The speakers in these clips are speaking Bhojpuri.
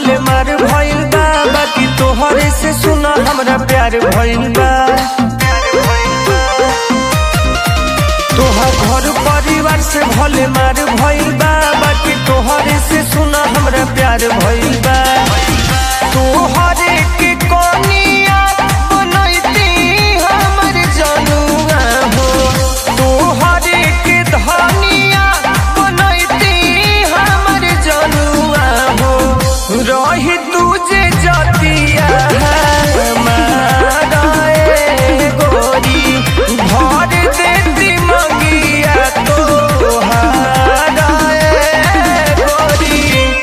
भले मार भइल बा बाकी तोहरे से सुना हमरा प्यार भइल बा तोहर घर परिवार से भले मार भइल बा बाकी तोहरे से सुना हमरा प्यार भइल बा तोहरे के कोनिया बनैती हमर जनुआ हो तोहरे के धनिया बनैती हमर जनुआ हो रही तुझे जतिया हमारा ए गोरी भर देती मंगिया तोहारा ए गोरी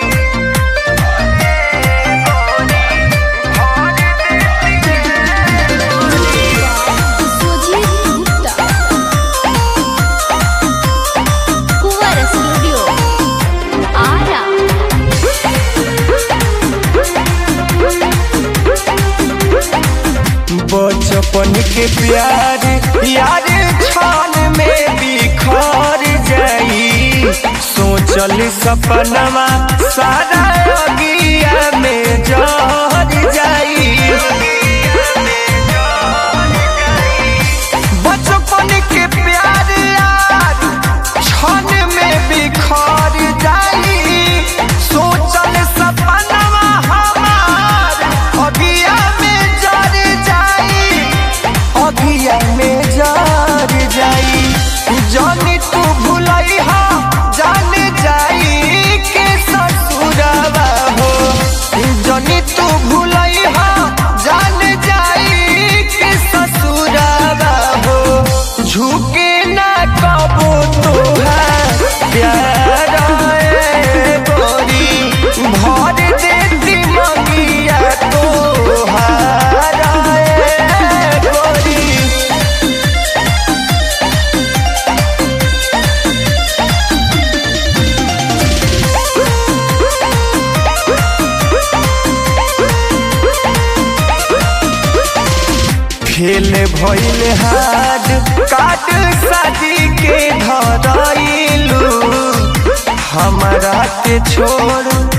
सुजीत गुप्ता कुंवर स्टूडियो आरा बचपन के प्यार यार छान में बिखर जाई सोचल सपनमा सारा अगिया में जर जाई बचपन के प्यार यार छान में बिखर जाई सोचल सपनमा हमार अगिया में जर जाई अगिया में जर जाई जानी तू भुलई हा जान जाई के ससुरवा हो जानी तू भुलई हा जान जाई के ससुरवा हो झुके ना कबो तोहार प्यार ए गोरी भर देती मंगिया तोहार ए गोरी फेल भइल हाड काट शादी के धरइलू हमरा के छोड़